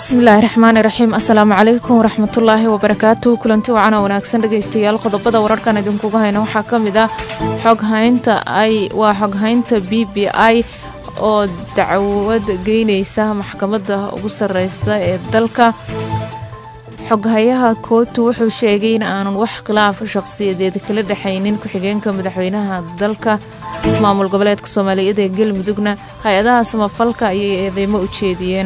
bismillaahi raxmaani raxiim assalaamu calaykum waraxmatullaahi wabarakaatu kulanti wacan oo wanaagsan dhegaystayaal qodobada wararkan idinkuga hayna waxaa ka mid ah xoghaynta ay waa xoghaynta b b i oo dacwad geyneysa maxkamadda ugu sareysa ee dalka xoghayaha kootu wuxuu sheegay in aanan wax khilaaf shaqsiyadeed kala dhexaynin ku-xigeenka madaxweynaha dalka maamul goboleedka soomaaliyeed ee galmudugna hay-adaha samafalka ayay eedeymo u jeediyeen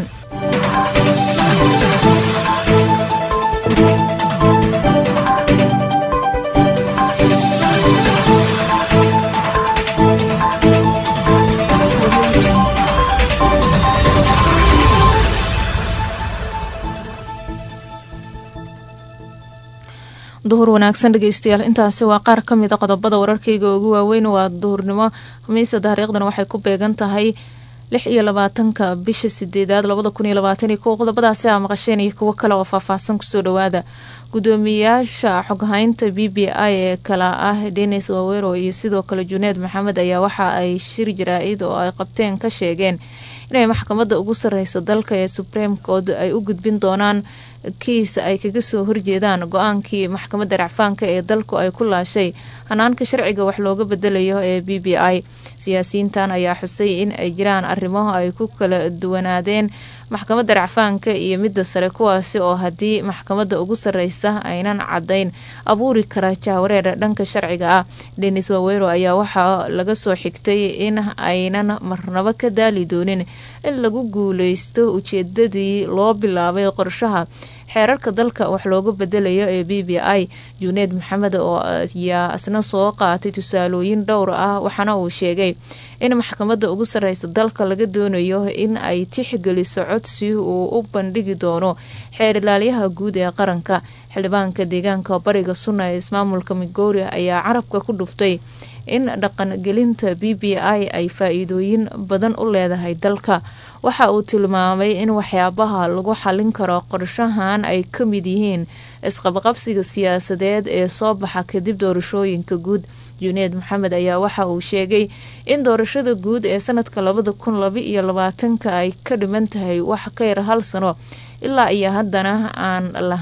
duhur wanaagsan dhegeystayaal intaasi waa qaar ka mid a qodobada wararkayga ugu waaweyn waa duhurnimo khamiisa taariikhdan waxay ku beegan tahay lix iyo labaatanka bisha sideedaad labada kun iyo labaatan iyo kow qodobadaasi aa maqasheen iyo kuwo kale oo faahfaahsan kusoo dhawaada gudoomiyaasha xoghaynta b b i ee kala ah denis wawero iyo sidoo kale juneed maxamed ayaa waxa ay shir jaraa-id oo ay qabteen ka sheegeen inay maxkamadda ugu sareysa dalka ee supreme court ay u gudbin doonaan kiis ay kaga soo horjeedaan go-aankii maxkamadda racfaanka ee dalku ay ku laashay hanaanka sharciga wax looga bedelayo ee b b i siyaasiyiintan ayaa xusay in ay jiraan arrimo ay ku kala duwanaadeen maxkamadda racfaanka iyo midda sare kuwaasi oo haddii maxkamadda ugu sareysa aynan cadayn abuuri kara jahwareer dhanka sharciga ah denis wawero ayaa waxaa laga soo xigtay in aynan marnabo ka daali doonin in lagu guuleysto ujeedadii loo bilaabay qorshaha xeerarka dalka wax looga bedelayo ee b b i juneed maxamed oo ayaa isna soo qaatay tusaalooyin dhowr ah waxaana uu sheegay in maxkamadda ugu sareysa dalka laga doonayo in ay tixgeliso codsi uu u bandhigi doono xeer ilaalyaha guud ee qaranka xildhibaanka deegaanka bariga sunna ee ismaamulka migouri ayaa carabka ku dhuftay in dhaqangelinta b b i ay faa-iidooyin badan u leedahay dalka waxa uu tilmaamay in waxyaabaha lagu xalin karo qorshahan ay ka mid yihiin isqabqabsiga siyaasadeed ee soo baxa kadib doorashooyinka guud juneed maxamed ayaa waxa uu sheegay in doorashada guud ee sanadka labada kun laba iyo labaatanka ay ka dhiman tahay wax ka yar hal sano ilaa iyo haddana aan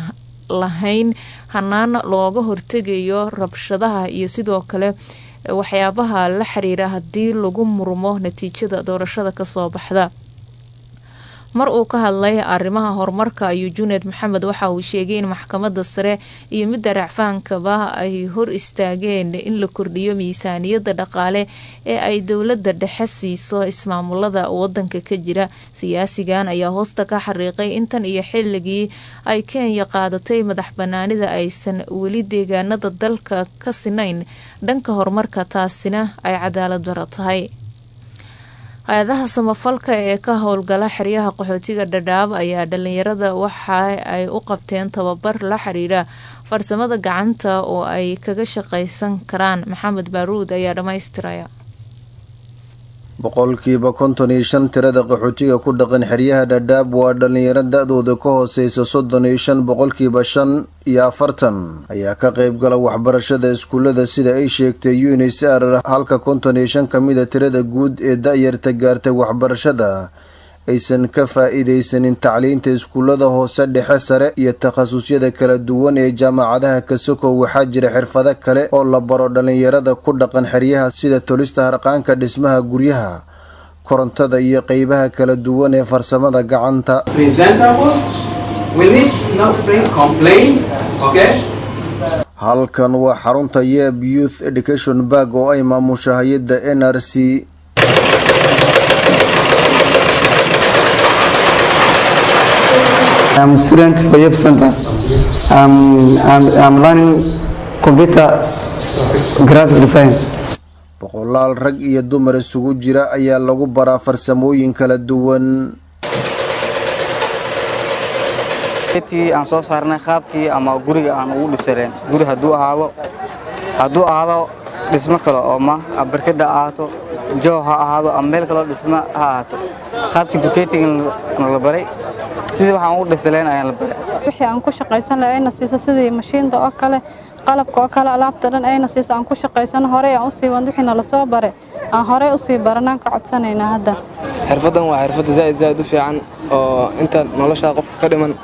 lahayn hanaan looga hortegayo rabshadaha iyo sidoo kale waxyaabaha la xiriira haddii lagu murmo natiijada doorashada kasoo baxda mar uu ka hadlay arrimaha horumarka ayuu juneed maxamed waxa uu sheegay in maxkamadda sare iyo midda racfaankaba ay hor istaageen in la kordhiyo miisaaniyadda dhaqaale ee ay dowladda dhexe siiso ismaamulada wadanka ka jira siyaasigan ayaa hoosta ka xariiqay intan iyo xilligii ay kenya qaadatay madax banaanida aysan weli deegaanada dalka ka sinayn dhanka horumarka taasina ay cadaalad daro tahay hay-adaha samafalka ee ka howlgala xeryaha qaxootiga dhadhaab ayaa dhalinyarada waxa ay u qabteen tababar la xiriira farsamada gacanta oo ay kaga shaqaysan karaan maxamed baaruud ayaa dhammaystiraya boqolkiiba konton iyo shan tirada qaxootiga ku dhaqan xeryaha dhadhaab waa dhalinyaro da-dooda ka hooseysa soddon iyo shan boqolkiiba shan iyo afartan ayaa ka qayb gala waxbarashada iskuullada sida ay sheegtay unisr halka konton iyo shan kamida tirada guud ee da-yarta gaartay waxbarashada aysan ka faa-iideysanin tacliinta iskuullada hoose dhexe sare iyo takhasusyada kala duwan ee jaamacadaha kasoko waxaa jira xirfado kale oo la baro dhalinyarada ku dhaqan xeryaha sida tolista harqaanka dhismaha guryaha korontada iyo qeybaha kala duwan ee farsamada gacanta halkan waa xarunta yeb youth education barg oo ay maamusho hay-adda n r c I'm a student for Yep Center. I'm, I'm, I'm learning computer graphic design. boqolaal rag iyo dumar isugu jira ayaa lagu baraa farsamooyin kala duwan tii aan soo saarnay qaabkii ama guriga aan ugu dhisaleen guri hadduu ahaado hadduu ahaado dhismo kale oo ma barkada ahaato joo ha ahaado ama meel kaloo dhismo ha ahaato qaabkii bukeetiga la baray sidii waxaan ugu dhisaleen ayaan la baray wixii aan ku shaqaysan lahaa ina siiso sidii mashiinta oo kale qalabka oo kale alaabta dhan ayna siisa aan ku shaqaysano horey aan usii wadno wixii nala soo baray aan horey usii baranaan ka codsanaynaa hadda xirfaddan waa xirfadda zaa'id zaa'id u fiican oo inta noloshaa qofka ka dhiman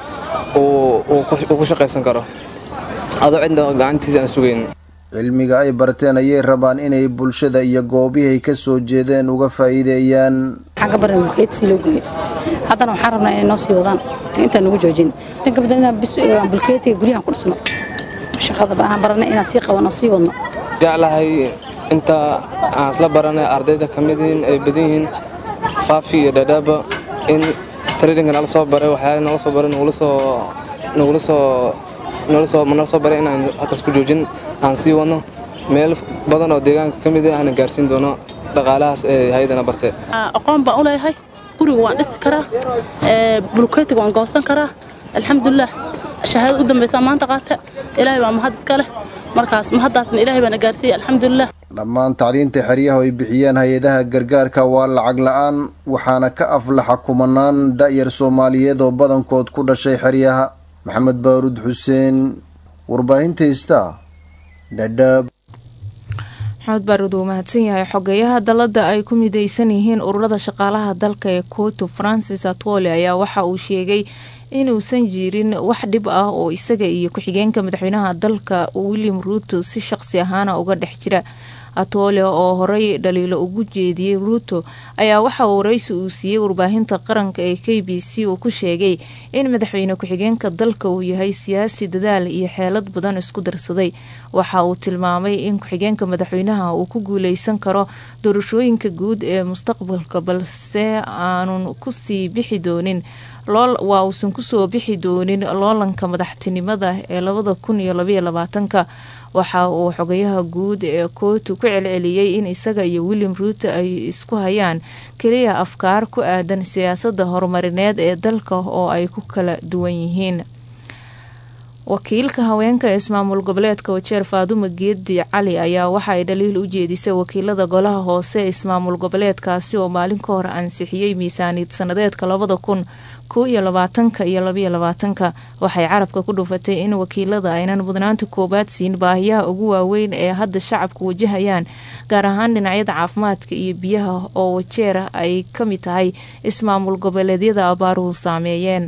uu ku shaqaysan karo adoo cidna gacantiisa aan sugayn cilmiga ay barteen ayay rabaan inay bulshada iyo goobihay ka soo jeedeen uga faa'iideeyaan waxaan ka baran mulkeed sii loo geeyo haddana waxaan rabnaa inay noo sii wadaan intaan nagu joojin tan kabada inaan bis bulkeetiga guryahan ku dhisno shaqada aan baranay inaan sii qabanno sii wadno jeclahay inta aan isla baranay ardayda ka mid yihiin ay badan yihiin faafi iyo dhadhaaba in traininka nala soo baray waxyaala nala soo baray nagula soo nagula soo nala soo nala soo baray inaan halkaas ku joojin aan sii wadno meel badan oo deegaanka ka mid ah aan gaarsiin doono dhaqaalahaas ee hay-adana bartee aqoon baan u leeyahay guriga waan dhisi karaa bulkeetiga waan goosan karaa alxamdulilah shahaadad u dambaysaa maanta qaata ilaahay baa mahad iska leh markaas mahaddaasna ilaahay baana gaarsiiyey alxamdulilah dhammaan tacliinta xeryaha ay bixiyeen hay-adaha gargaarka waa lacag la-aan waxaana ka aflaxa kumanaan da'yar soomaaliyeed oo badankood ku dhashay xeryaha maxamed baaruud xuseen warbaahinta ista dhadhaab maxamed baaruud uu mahadsan yahay xogeyaha dalada ay ku mideysan yihiin ururada shaqaalaha dalka ee koto francis atwole ayaa waxa uu sheegay inuusan jirin wax dhib ah oo isaga iyo ku-xigeenka madaxweynaha dalka william ruuto si shaqsi ahaana uga dhex jira atole oo horey dhaliilo ugu jeediyey ruuto ayaa waxa uu waraysi uu siiyey warbaahinta qaranka ee k b c uu ku sheegay in madaxweyne ku-xigeenka dalka uu yahay siyaasi dadaal iyo xeelad badan isku darsaday waxa uu tilmaamay in ku-xigeenka madaxweynaha uu ku guuleysan karo doorashooyinka guud ee mustaqbalka balse aanun kusii bixi doonin waa uusan kusoo bixi doonin loolanka madaxtinimada ee labada kun iyo labaiyo labaatanka waxa uu xogayaha guud ee kootu ku celceliyey in isaga iyo william ruuto ay isku hayaan keliya afkaar ku aadan siyaasada horumarineed ee dalka oo ay ku kala duwan yihiin wakiilka haweenka ee ismaamul goboleedka wajeer faadumo geedi cali ayaa waxa ay dhaliil u jeedisay wakiilada golaha hoose ee ismaamul goboleedkaasi oo maalin ka hor ansixiyey miisaaniyad sanadeedka labada kun kow iyo labaatanka iyo labaiyo labaatanka waxay carabka ku dhufatay in wakiilada aynan mudnaanta koowaad siin baahiyaha ugu waaweyn ee hadda shacabku wajahayaan gaar ahaan dhinacyada caafimaadka iyo biyaha oo wajeer ay ka mid tahay ismaamul goboleedyada abaaruhu saameeyeen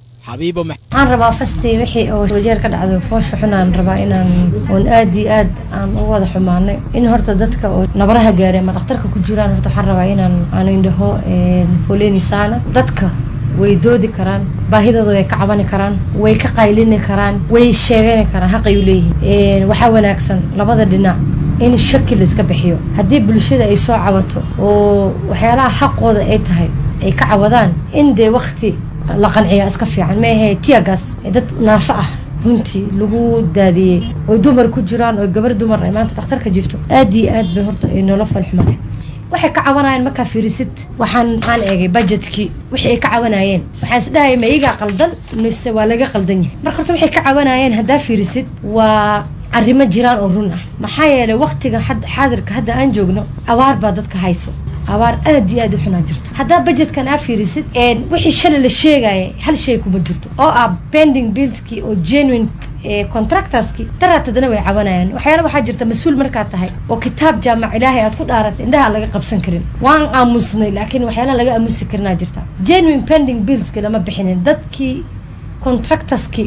waxaan rabaa fastii wixii oo wajeer ka dhacday foosha xunaan rabaa inaan oon aad iyo aad aan u wada xumaanay in horta dadka oo nabaraha gaaray ama dhakhtarka ku jiraan horta waxaan rabaa inaan aan indhaho poleni saana dadka way doodi karaan baahidooda way ka cabani karaan way ka qaylini karaan way sheegani karaan xaqay u leeyihiin waxaa wanaagsan labada dhinac in shaki la iska bixiyo haddii bulshada ay soo cabato oo waxyaalaha xaqooda ay tahay ay ka cawadaan in dee wakti la qanciyaa iska fiican maahe tiyagas dad naafo ah runtii lagu daadiyey oy dumar ku jiraan oo gabar dumar ay maanta dhakhtarka jirto aad iyo aad bay horta ay noola falxumatay waxay ka cabanayeen markaa fiirisid waxaan waxaan eegay budgetkii wixii ay ka cabanayeen waxaan isdhahaya ma iyagaa qaldan mise waa laga qaldan yahay marka horta waxay ka cabanayeen haddaa fiirisid waa arrimo jiraan oo run ah maxaa yeelay waktiga xaadirka hadda aan joogno abaar baa dadka hayso abaar aad iyo aad u xunaa jirto haddaa budgetkan aa fiirisid wixii shalay la sheegaya hal shay kuma jirto oo ah pending billskii oo genuine contractorskii daraad haddana way cabanayaan waxyaala waxaa jirta mas-uul markaad tahay oo kitaab jaamac ilaahay aad ku dhaaratay indhaha laga qabsan karin waan aamusnay laakiin waxyaala laga aamusi karinaa jirta genuine pending billski lama bixinin dadkii contractorskii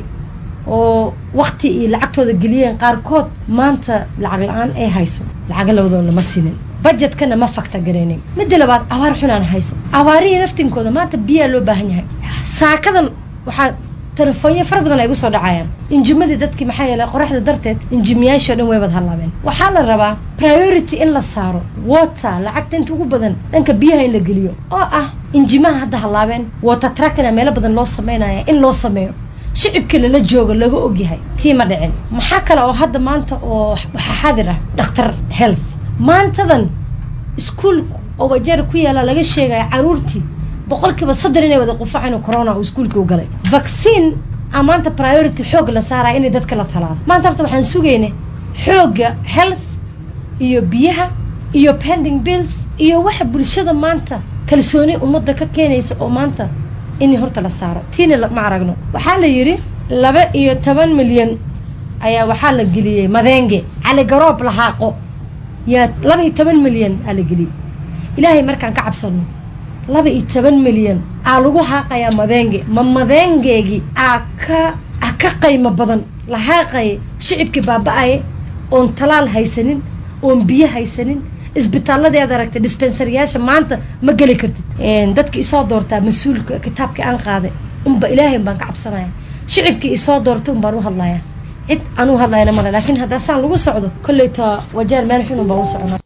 oo wakti iyo lacagtooda geliyeen qaarkood maanta lacag la-aan ay hayso lacaga labadood lama siinin budgetkana ma fakta gareynin midda labaad abaar xunaan hayso abaarihii naftinkooda maanta biyaa loo baahan yahay saakadan waxaa telefoonyo fara badan ay gu soo dhacayaan injimadii dadkii maxaa yeelay qoraxda darteed injimiyaashii o dhan way wad hallaabeen waxaa la rabaa priority in la saaro water lacagta inta ugu badan dhanka biyaha in la geliyo oo ah injimaha hadda hallaabeen water trackina meelo badan loo sameynaya in loo sameeyo shicibka lala joogo laga ogyahay tii ma dhicin maxaa kale oo hadda maanta oo waxaa xaadir ah dhakhtar health maantadan iskuol oo wajeer ku yaala laga sheegaya caruurtii boqolkiiba soddon inay wada qufaceen oo corona uu iskuolkii u galay vaccine a maanta priority xoog la saaraya inay dadka la talaalo maanta horta waxaan sugaynay xoogga health iyo biyaha iyo pending bills iyo waxa bulshada maanta kalsooni ummadda ka keenaysa oo maanta in horta la saaro tiina ma aragno waxaa la yidhi laba iyo toban milyan ayaa waxaa la geliyey madeenge cali garoob lahaaqo yaa laba iyo toban milyan aa la geliyey ilaahay markaan ka cabsano laba iyo toban milyan aa lagu haaqayaa madeenge ma madeengeegii aa ka aa ka qaymo badan la haaqaya shicibkii baaba-aya oon talaal haysanin oon biyo haysanin isbitaaladii aad aragtay dispensariyaasha maanta ma geli kartid dadki isoo doortaa mas-uulka kitaabkii aan qaaday unba ilaahay baan ka cabsanaya shicibkii isoo doortay unbaan u hadlaya cid aan u hadlayna male laakiin haddaa saan lagu socdo kolleyta wajaal meel xun unbaan u socnaa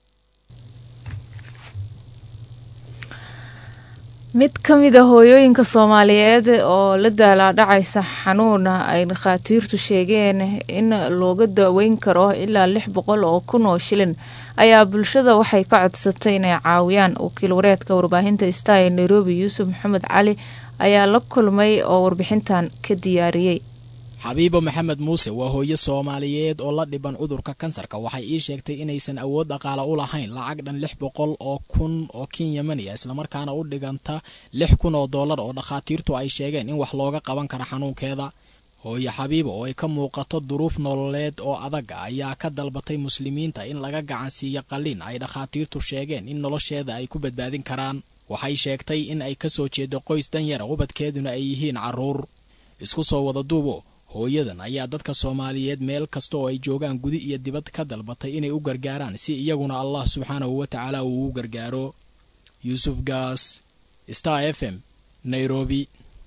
mid ka mid a hooyooyinka soomaaliyeed oo la daalaadhacaysa xanuuna ay dhakhaatiirtu sheegeen in looga daweyn karo ilaa lix boqol oo kun oo shilin ayaa bulshada waxay ka codsatay inay caawiyaan wakiil wareedka warbaahinta star ee nairobi yuusuf maxamed cali ayaa la kulmay oo warbixintan ka diyaariyey xabiibo maxamed muuse waa hooyo soomaaliyeed oo la dhiban cudurka kansarka waxay ii sheegtay inaysan awood dhaqaale u lahayn lacag dhan lix boqol oo kun oo kenyamaniya islamarkaana u dhiganta lix kun oo dollar oo dhakhaatiirtu ay sheegeen in wax looga qaban kara xanuunkeeda hooyo xabiibo oo ay ka muuqato duruuf nololeed oo adag ayaa ka dalbatay muslimiinta in laga gacansiiyo qalliin ay dhakhaatiirtu sheegeen in nolosheeda ay ku badbaadin karaan waxay sheegtay in ay kasoo jeedo qoys danyara ubadkeeduna ay yihiin caruur isku soo wada duubo hooyadan ayaa dadka soomaaliyeed meel kasta oo ay joogaan gudi iyo dibad ka dalbatay inay u gargaaraan si iyaguna allah subxaanahu wa tacaala uu u gargaaro yuusuf gaas star f m nairobi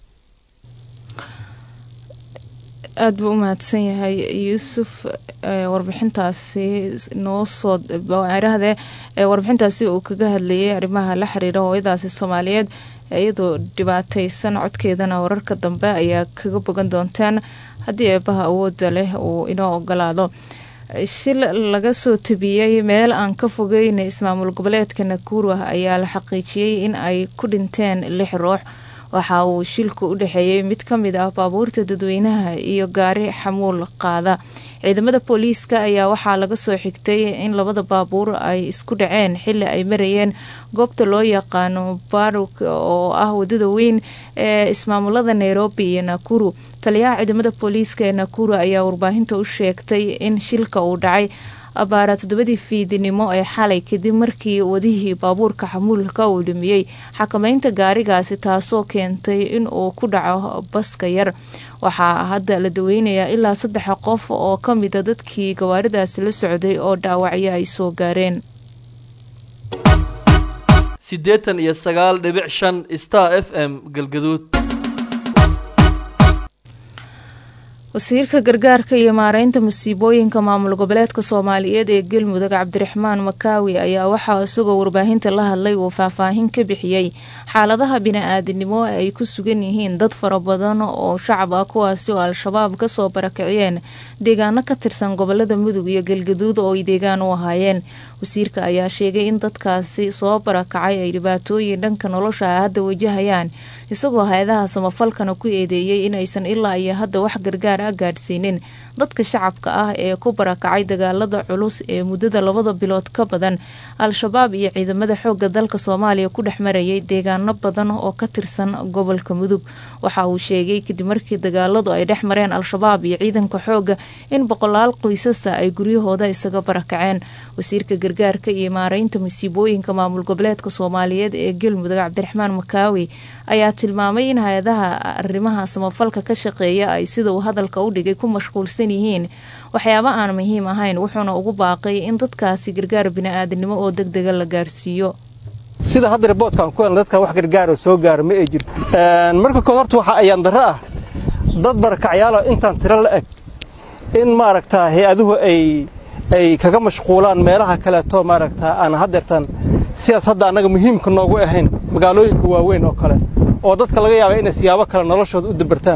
aada buu u mahadsan yahay yuusuf warbixintaasi noo soo idhaahdee warbixintaasi uu kaga hadlayay arrimaha la xiriira hooyadaasi soomaaliyeed iyadoo dhibaataysan codkeedana wararka dambe ayaa kaga bogan doontaan haddii eebaha awooda leh uu inoo ogolaado shil laga soo tabiyey meel aan ka fogeyn ismaamul goboleedka nakuru ayaa la xaqiijiyey in ay ku dhinteen lix ruux waxa uu shilku u dhexeeyey mid ka mid ah baabuurta dadweynaha iyo gaari xamuul qaada ciidamada booliiska ayaa waxaa laga soo xigtay in labada baabuur ay isku dhaceen xili ay marayeen goobta loo yaqaano baruk oo ah wadada weyn ee ismaamulada nairobi iyo nakuru taliyaha ciidamada booliiska ee nakuru ayaa warbaahinta u sheegtay in shilka uu dhacay abaara toddobadii fiidinimo ee xalay kadib markii wadihii baabuurka xamuulka uu dhumiyey xakameynta gaarigaasi taasoo keentay in uu ku dhaco baska yar waxaa hadda la daweynayaa ilaa saddex qof oo ka mida dadkii gawaaridaasi la socday oo dhaawacyo ay soo gaareen siddeetan iyo sagaal dhibic shan star f m galgaduud wasiirka gargaarka iyo maareynta masiibooyinka maamul goboleedka soomaaliyeed ee galmudug cabdiraxmaan makaawi ayaa waxaa isagoo warbaahinta la hadlay uu faahfaahin ka bixiyey xaaladaha bini-aadinimo ay ku sugan yihiin dad fara badan oo shacab ah kuwaasi oo al-shabaab kasoo barakiciyeen deegaano ka tirsan gobolada mudug iyo galgaduud oo ay deegaan u ahaayeen wasiirka ayaa sheegay in dadkaasi soo barakacay ay dhibaatooyin dhanka nolosha ah hadda wajahayaan isagoo hay-adaha samafalkana ku eedeeyey inaysan ilaa iyo hadda wax gargaar a gaadhsiinin dadka shacabka ah ee ku barakacay dagaalada culus ee muddada labada bilood ka badan al-shabaab iyo ciidamada xooga dalka soomaaliya ku dhex marayay deegaano badan oo ka tirsan gobolka mudug waxa uu sheegay kadib markii dagaaladu ay dhex mareen al-shabaab iyo ciidanka xooga in boqolaal qoysasa ay guryahooda isaga barakaceen wasiirka gargaarka iyo maareynta masiibooyinka maamul goboleedka soomaaliyeed ee galmudug cabdiraxmaan makaawi ayaa tilmaamay in hay-adaha arrimaha samafalka ka shaqeeya ay sida uu hadalka u dhigay ku mashquulsan yihiin waxyaabo aan muhiim ahayn wuxuuna ugu baaqay in dadkaasi gargaar bini-aadinimo oo deg dega la gaarsiiyo sida hadda riboodkaan ku helna dadka wax gargaaro soo gaaro ma ay jirto marka kood horta waxaa ayaan darro ah dad barakacyaalo intaan tiro la eg in maaragtaa hay-aduhu ay ay kaga mashquulaan meelaha kaleeto maaragtaa aan haddeertan sidaas hadda annaga muhiimka noogu ahayn magaalooyinka waaweyn oo kale oo dadka laga yaaba inay siyaabo kale noloshooda u dabartaan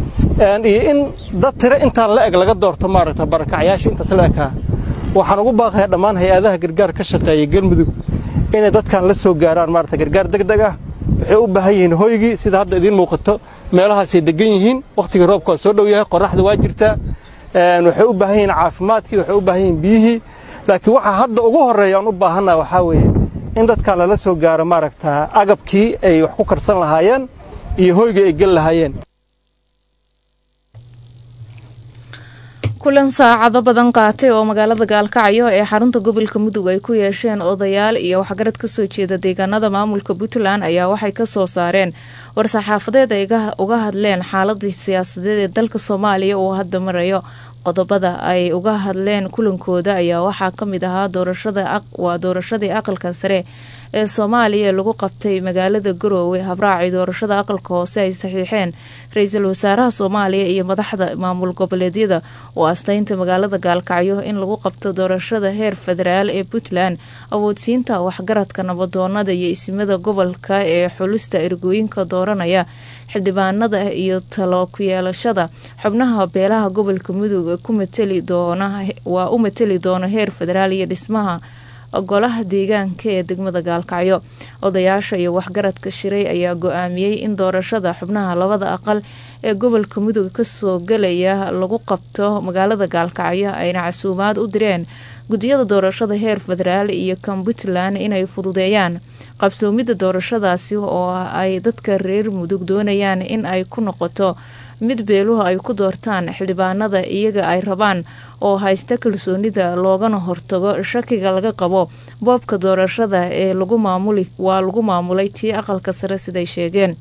iyo in dad tiro intaan la eg laga doorto maaragta barakacyaasha intaas la ekaa waxaan ugu baaqayaa dhammaan hay-adaha gargaar ka shaqeeya galmudug inay dadkan la soo gaaraan maarata gargaar deg deg ah waxay u baahan yihiin hoygii sida hadda idiin muuqato meelahaasay degan yihiin wakhtigii roobka waa soo dhow yahay qorraxda waa jirtaa waxay u baahan yihiin caafimaadkii waxay u baahan yihiin biyihii laakiin waxaa hadda ugu horreeya aan u baahannaha waxaa weeye in dadkan lala soo gaaro maaragtaa agabkii ay wax ku karsan lahaayeen iyo hoygii ay geli lahaayeen kulan saacado badan qaatay oo magaalada gaalkacyo ee xarunta gobolka mudug ay ku yeesheen odayaal iyo waxgarad kasoo jeeda deegaanada maamulka puntland ayaa waxay kasoo saareen war-saxaafadeed ay uga hadleen xaaladii siyaasadeed ee dalka soomaaliya uu hadda marayo qodobada ay uga hadleen kulankooda ayaa waxaa kamid ahaa waa doorashadii aqalka sare ee soomaaliya ee lagu qabtay magaalada garoowe habraacii doorashada aqalka hoose ay saxiixeen ra-iisul wasaaraha soomaaliya iyo madaxda maamul goboleedyada oo asteynta magaalada gaalkacyo in lagu qabto doorashada heer federaal ee puntland awoodsiinta waxgaradka nabadoonada iyo isimada gobolka ee xulista ergooyinka dooranaya xildhibaanada iyo talo ku yeelashada xubnaha beelaha gobolka mudug ku matali doona waa u matali doona heer federaal iyo dhismaha golaha deegaanka ee degmada gaalkacyo odayaasha iyo waxgaradka shiray ayaa go-aamiyey in doorashada xubnaha labada aqal ee gobolka mudug kasoo galaya lagu qabto magaalada gaalkacyo ayna casuumaad u direen guddiyada doorashada heer federaal iyo kan puntland inay fududeeyaan qabsoomidda doorashadaasi oo ay dadka reer mudug doonayaan in ay ku noqoto mid beeluhu ay ku doortaan xildhibaanada iyaga ay rabaan oo haysta kalsoonida loogana hortago shakiga laga qabo boobka doorashada ee lagu maamuli waa lagu maamulay tii aqalka sare siday sheegeen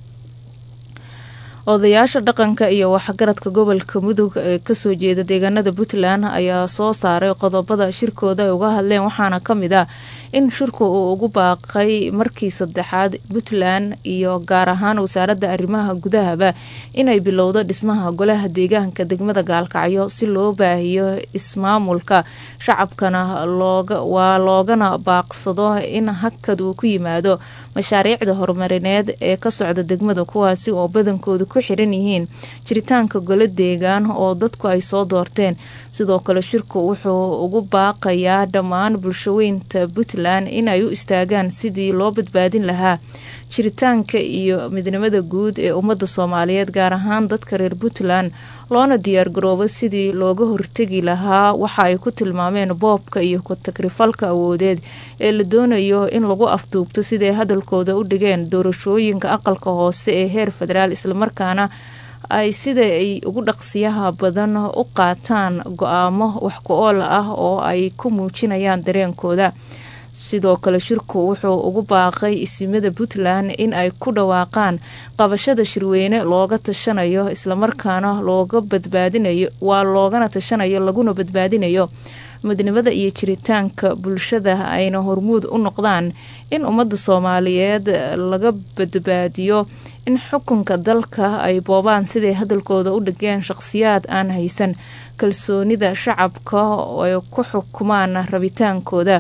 odayaasha dhaqanka iyo waxgaradka gobolka mudug ee kasoo jeeda deegaanada puntland ayaa soo saaray qodobada shirkooda ay uga hadleen waxaana kamid ah in shirku uu ugu baaqay markii saddexaad puntland iyo gaar ahaan wasaaradda arrimaha gudahaba inay bilowdo dhismaha golaha deegaanka degmada gaalkacyo si loo baahiyo ismaamulka shacabkana waa loogana baaqsado in hakad uu ku yimaado mashaariicda horumarineed ee ka socda degmada kuwaasi oo badankoodu ku xiran yihiin jiritaanka golo deegaan oo dadku ay soo doorteen sidoo kale shirku wuxuu ugu baaqayaa dhammaan bulshaweynta puntland inay u istaagaan sidii loo badbaadin lahaa jiritaanka iyo midnimada guud ee ummadda soomaaliyeed gaar ahaan dadka reer puntland loona diyaargaroobo sidii looga hortegi lahaa waxa ay ku tilmaameen boobka iyo ku-tagrifalka awoodeed ee la doonayo in lagu afduubto siday hadalkooda u dhigeen doorashooyinka aqalka hoose ee heer federaal islamarkaana ay sida ay ugu dhaqsiyaha badan u qaataan go-aamo wax ku-ool ah oo ay ku muujinayaan dareenkooda sidoo kale shirku wuxuu ugu baaqay isimada puntland in ay ku dhawaaqaan qabashada shirweyne looga tashanayo islamarkaana looga badbaadinayo waa loogana tashanayo laguna badbaadinayo midnimada iyo jiritaanka bulshada ayna hormuud u noqdaan in ummadda soomaaliyeed laga badbaadiyo in xukunka dalka ay boobaan siday hadalkooda u dhigeen shaqhsiyaad aan haysan kalsoonida shacabka ay ku xukumaan rabitaankooda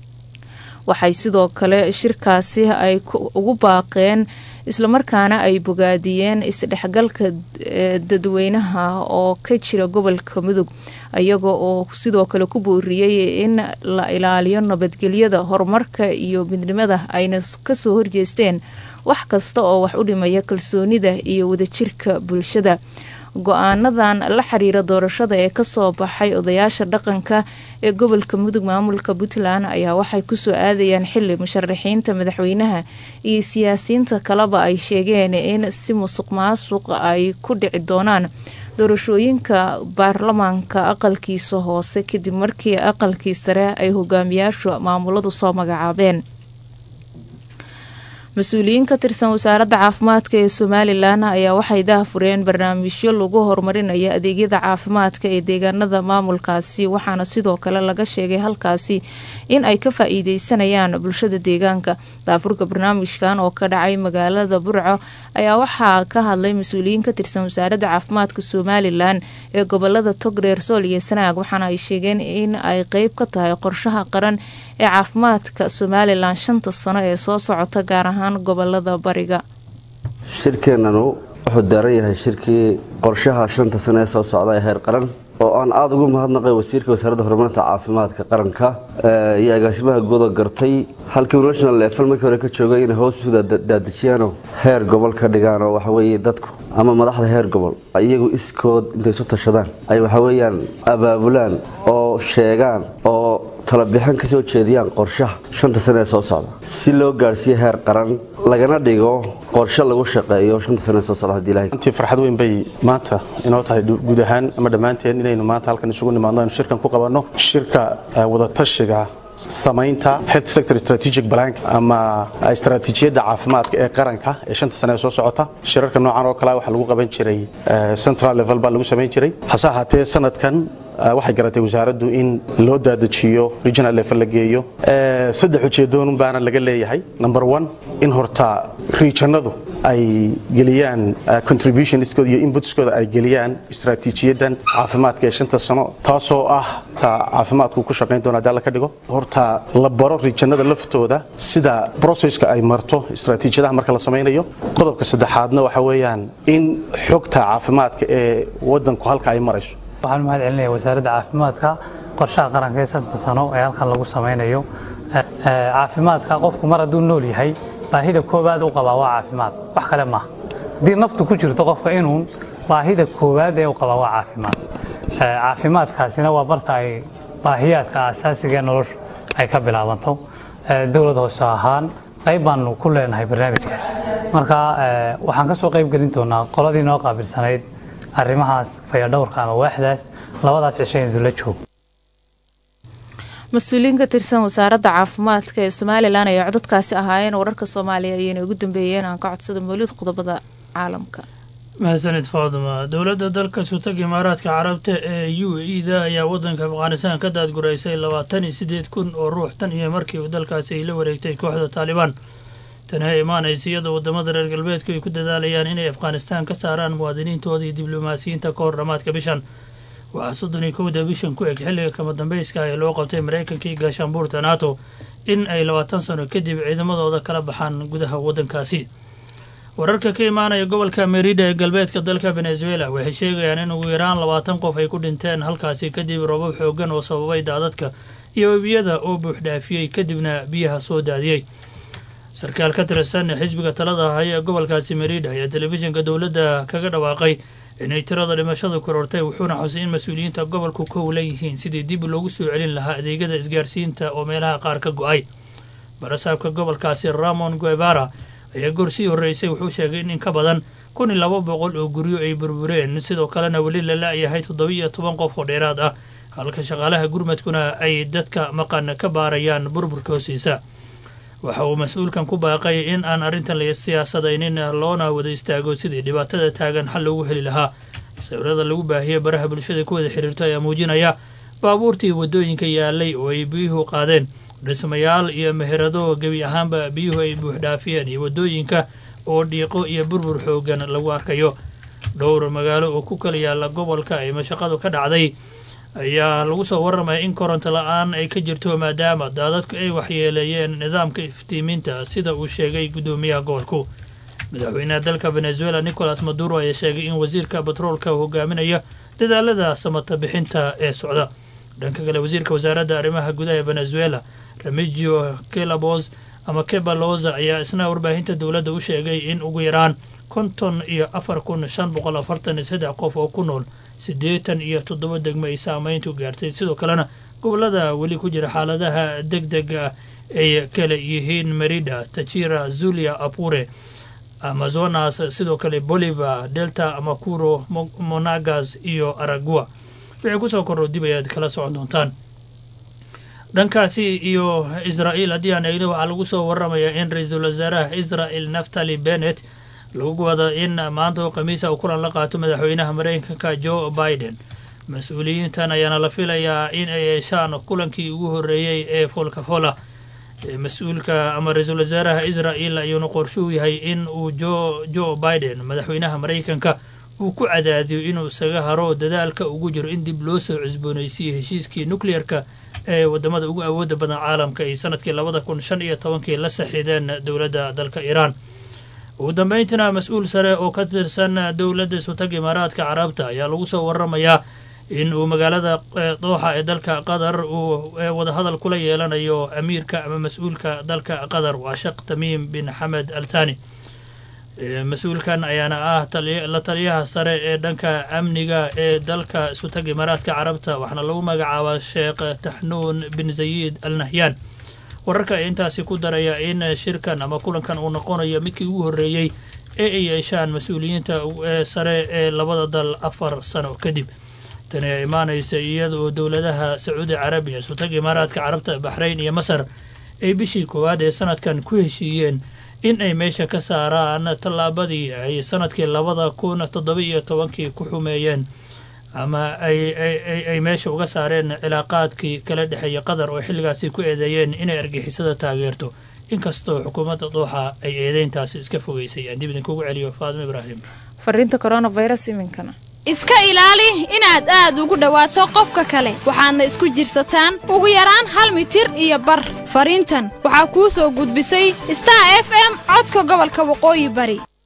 waxay sidoo kale shirkaasi ay ugu baaqeen islamarkaana ay bogaadiyeen isdhexgalka dadweynaha oo ka jira gobolka mudug iyaga oo sidoo kale ku booriyey in la ilaaliyo nabadgelyada horumarka iyo midnimada ayna kasoo horjeesteen wax kasta oo wax u dhimaya kalsoonida iyo wadajirka bulshada go-aanadan la xiriira doorashada ee kasoo baxay odayaasha dhaqanka ee gobolka mudug maamulka puntland ayaa waxay kusoo aadayaan xili musharaxiinta madaxweynaha iyo siyaasiyiinta kaleba ay sheegeen in si musuq maasuq ay ku dhici doonaan doorashooyinka baarlamaanka aqalkiisa hoose kadib markii aqalkii sare ay hogaamiyaashu maamuladu soo magacaabeen mas-uuliyiin ka tirsan wasaaradda caafimaadka ee somalilan ayaa waxay daahfureen barnaamijyo lagu horumarinayo adeegyada caafimaadka ee deegaanada maamulkaasi waxaana sidoo kale laga sheegay halkaasi in ay ka faa-iideysanayaan bulshada deegaanka daafurka barnaamijkan oo ka dhacay magaalada burco ayaa waxaa ka hadlay mas-uuliyiin ka tirsan wasaaradda caafimaadka somalilan ee gobolada togdheer sool iyo sanaag waxaana ay sheegeen in ay qeyb ka tahay qorshaha qaran ee caafimaadka somalilan shanta sano ee soo socota gaar ahaan gobolada bariga shirkeennanu wuxuu daaran yahay shirkii qorshaha shanta sano ee soo socda ee heer qaran oo aan aada ugu mahadnaqay wasiirka wasaaradda horumarinta caafimaadka qaranka iyo agaasimaha guuda gartay halkii national level markii hore ka joogay inay hoos isu daadajiyaanoo heer gobol ka dhigaan oo waxaweeye dadku ama madaxda heer gobol iyagu iskood intay isu tashadaan ay waxaweeyaan abaabulaan oo sheegaan oo talabixin ka soo jeediyaan qorshaha shanta sane ee soo socda si loo gaarhsiiyo heer qaran lagana dhigo qorshe lagu shaqeeyo shanta sane ee soo socda haddii ilahay runtii farxad weyn bay maanta inoo tahay guud ahaan ama dhammaanteen inaynu maanta halkan isugu nimaadno aynu shirkan ku qabanno shirka eh, wadatashiga samaynta health sector strategic plan ama istaraatiijiyadda caafimaadka ee qaranka ee shanta sane ee soo socota shirarka noocan oo kale waxaa lagu qaban jiray eh, central level baa lagu samayn jiray hase ahaatee sanadkan eh, waxay garatay wasaaraddu in loo daadajiyo regional level la geeyo Eh, saddex ujeedoon baana laga leeyahay number one in horta regionadu ay geliyaan eh, contributionskooda iyo inputskooda ay geliyaan istaraatiijiyaddan caafimaadka ee shanta sano taasoo ah ta caafimaadku ku shaqayn doona haddii alla ka dhigo horta la baro regionada laftooda sida processka ay marto istaraatiijiyadaha marka la samaynayo qodobka saddexaadna waxa weeyaan in xogta caafimaadka ee wadanku halka ay marayso waxaan mahad celinayaa wasaaradda caafimaadka qorshaha qaranka ee santa sano ee halkan lagu samaynayo Eh, eh, caafimaadka qofku mar hadduu nool yahay baahida koowaad u qabaa waa caafimaad wax kale maaha haddii naftu ku jirto qofka inuun baahida koowaad ee u qabaa waa caafimaad Eh, caafimaadkaasina waa barta ay baahiyaadka aasaasiga ee nolosha ay ka bilaabanto Eh, dowlad hoose ahaan qayb baanu ku leenahay barnaamijka marka eh, waxaan ka soo qayb gelin doonaa qoladii noo qaabilsanayd arrimahaas fayadhowrka ama waaxdaas labadaas cisho in dula joog mas-uuliyiin ka tirsan wasaaradda caafimaadka ee somalilan ayaa codadkaasi ahaayeen wararka soomaaliya ayayna ugu dambeeyeen aan ka codsada mawlid qodobada caalamka mahadsanid faaduma dowladda dalka sutag imaaraadka carabta ee u e da ayaa wadanka afghanistan ka daadguraysay labaatan iyo sideed kun oo ruux tan iyo markii dalkaasi ay la wareegtay kooxda taalibaan tani ay imaanaysa iyadoo wadamada reer galbeedku ay ku dadaalayaan inay afghanistan ka saaraan muwaadiniintooda iyo diblomaasiyiinta ka hor dhammaadka bishan waxaa soddon iyo kowda bishan ku eg xilliga kama dambeyska ee loo qabtay maraykanka iyo gaashaanbuurta nato in ay labaatan sano kadib ciidamadooda kala baxaan gudaha waddankaasi wararka ka imaanaya gobolka merida ee galbeedka dalka venezuela waxay sheegayaan in ugu yaraan labaatan qof ay ku dhinteen halkaasi kadib roobab xoogan oo sababay daadadka iyo webiyada oo buuxdhaafiyey kadibna biyaha soo daadiyey sarkaal ka tirsan xisbiga talada haya ee gobolkaasi merida ayaa telefishinka dowladda kaga dhawaaqay inay tirada dhimashadu korortay wuxuuna xusay in mas-uuliyiinta gobolku ka hulan yihiin sidii dib loogu soo celin lahaa adeegyada isgaarsiinta oo meelaha qaar ka go-ay barasaabka gobolkaasi ramon guevara ayaa goor sii horreysay wuxuu sheegay in in ka badan kun iyo laba boqol oo guryo ay burbureen sidoo kalena weli la la-yahay toddobiiyo toban qof oo dheeraad ah halka shaqaalaha gurmadkuna ay dadka maqan ka baarayaan burburka hoostiisa waxa uu mas-uulkan ku baaqay in aan arrintan la siyaasadaynin loona wada istaago sidii dhibaatada taagan xal loogu heli lahaa sawirada lagu baahiyey baraha bulshada ku wada xiriirto ayaa muujinaya baabuurtii waddooyinka yaalay oo ay biyuhu qaadeen dhismayaal iyo meherado gebi ahaanba biyuhu ay buuxdhaafiyeen iyo waddooyinka oo dhiiqo iyo burbur xoogan lagu arkayo dhowr magaalo oo ku kala yaalla gobolka ay mashaqadu ka dhacday ayaa lagu soo warramaya in koronto la-aan ay ka jirto maadaama daadadku ay waxyeeleeyeen nidaamka iftiiminta sida uu sheegay guddoomiyaha gobolku madaxweynaha dalka venezuela nicolas maduro ayaa sheegay in wasiirka batroolka hogaaminaya dadaalada samata bixinta ee socda dhanka kale wasiirka wasaaradda arrimaha gudaha ee venezuela remigio kelabos ama kebaloza ayaa isna warbaahinta dowladda u sheegay in ugu yaraan konton iyo afar kun shan boqol afartan iyo saddex qof oo ku nool siddeetan iyo toddoba degmo ay saameyntu gaartay sidoo kalena gobolada weli ku jira xaaladaha deg dega ay kale yihiin merida tachira zulia apure amazonas sidoo kale bolivar delta makuro monagas iyo aragua wixii kusoo korro dib ayaad kala socon doontaan dhankaasi iyo israa'iil haddii aan eegno waxaa lagu soo warramayaa in ra-iisul wasaaraha israa'el naftali bennet lagu wado in maanta oo khamiisa uu kulan la qaato madaxweynaha maraykanka joe biden mas-uuliyiintan ayaana la filayaa in ay yeeshaan kulankii ugu horreeyey ee folkafola mas-uulka ama ra-iisul wasaaraha israa'el ayuuna qorshuhu yahay in uu jo joe biden madaxweynaha maraykanka uu ku cadaadiyo inuu isaga haro dadaalka ugu jiro in dib loo soo cusboonaysiiyo heshiiskii nucleer-ka ee wadamada ugu awooda badan caalamka ay sanadkii labada kun shan iyo tobankii la saxiideen dowladda dalka iiraan ugu dambeyntina mas-uul sare oo ka tirsan dowladda isutag imaaraadka carabta ayaa lagu soo waramayaa in uu magaalada dooxa ee dalka qatar uu wadahadal kula yeelanayo amiirka ama mas-uulka dalka qatar waa sheekh tamiim bin xamed al thani mas-uulkan ayaana ah la taliyaha sare ee dhanka amniga ee dalka isutag imaaraadka carabta waxaana lagu magacaabaa sheekh taxnuun bin zayiid al nahyaan wararka ayaa intaasi ku daraya in shirkan ama kulankan uu noqonayo midkii ugu horreeyey ee ay yeeshaan mas-uuliyiinta sare ee labada dal afar sano kadib tani ayaa imaanaysa iyada oo dowladaha sacuudi carabiya isutag imaaraadka carabta baxrayn iyo masar ay bishii koowaad ee sanadkan ku heshiiyeen in ay meesha ka saaraan tallaabadii ay sanadkii labada kun toddoba iyo tobankii ku xumeeyeen ama ay meesha uga saareen cilaaqaadkii kala dhexeeya qatar oo xilligaasi ku eedeeyeen inay argixisada taageerto inkastoo xukuumadda dooxa ay eedeyntaasi iska fogeysay aan dib idinkugu celiyo faadimo ibraahim fariinta coronavirus iminkana iska ilaali inaad aad ugu dhowaato qofka kale waxaadna isku jirsataan ugu yaraan hal mitir iyo bar fariintan waxaa kuu soo gudbisay star f m codka gobolka waqooyi bari